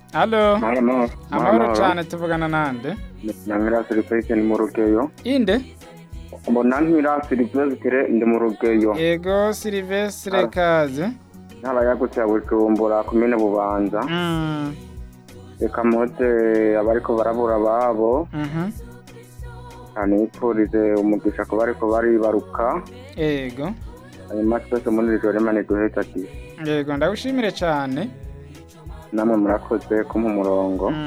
Halo, Mahoro, amahoro cane tuvugana nande? Namira Silvestre ndi mu rugeyo. Inde? Mbona Namira Silvestre ndi mu rugeyo. Ego Silvestre kaze. Ntara yagutse ya Bujumbura komine Bubanza. Mm. Reka mpoze abariko barabura ababo. Mhm. Nipfurize umugisha ku bariko baribaruka. Ego. Hanyuma twese muri iri joro Imana iduheze ati Ego ndagushimire cane. namwe murakoze kumpa umurongo. Mm.